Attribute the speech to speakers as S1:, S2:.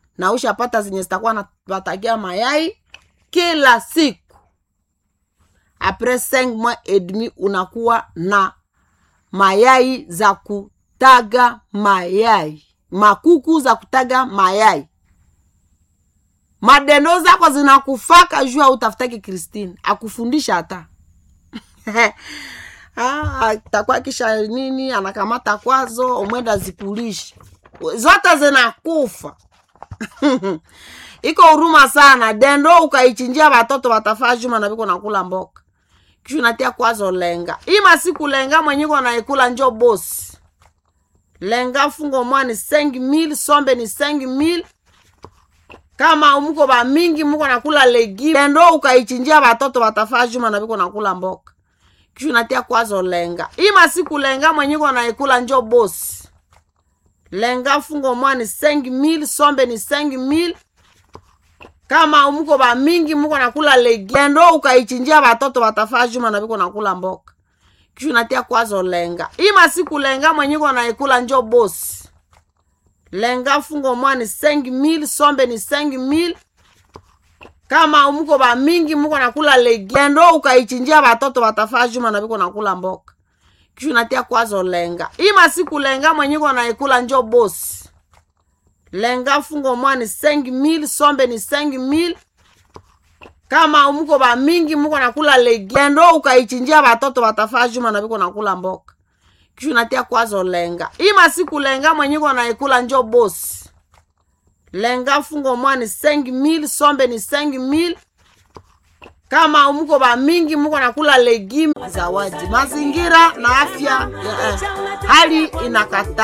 S1: na ushapata zenye zitakuwa napatagia mayai kila siku apres 5 mois et demi unakuwa na mayai za kutaga mayai makuku za kutaga mayai madendo zako zinakufaka juu autafutaki kristine akufundisha hata ah, takuwa kisha nini anakamata kwazo omwenda zikulisha zote zinakufa iko huruma sana dendo ukaichinjia watoto watafaa juma na viko nakula mboka kisha natia kwazo lenga hii masiku lenga mwenyiko naikula njo bosi lenga fungo mwani sengi mil sombe ni sengi mil kama muko ba mingi muko nakula legi dendo ukaichinjia watoto watafaa juma na viko nakula mboka kisha natia kwazo lenga hii masiku lenga mwenyiko naikula njo bosi lenga fungo mwani sengi mil sombe ni sengi mil kama muko ba mingi muko nakula legi dendo ukaichinjia watoto watafaa juma na viko nakula mboka kisha natia kwazo lenga hii masiku lenga mwenyiko naikula njo bosi lenga fungo mwani sengi mil sombe ni sengi mil kama muko ba mingi muko nakula legi dendo ukaichinjia watoto watafaa juma na viko nakula mboka kisha natia kwazo lenga hii masiku lenga mwenyiko naikula njo bosi lenga fungo mwani sengi mil sombe ni sengi mil kama muko ba mingi muko nakula legi dendo ukaichinjia watoto watafaa juma na viko nakula mboka kisha natia kwazo lenga hii masiku lenga mwenyiko naikula njo bosi lenga fungo mwani sengi mil sombe ni sengi mil kama muko ba mingi muko nakula legime zawadi mazingira na afya ya, eh, hali inakata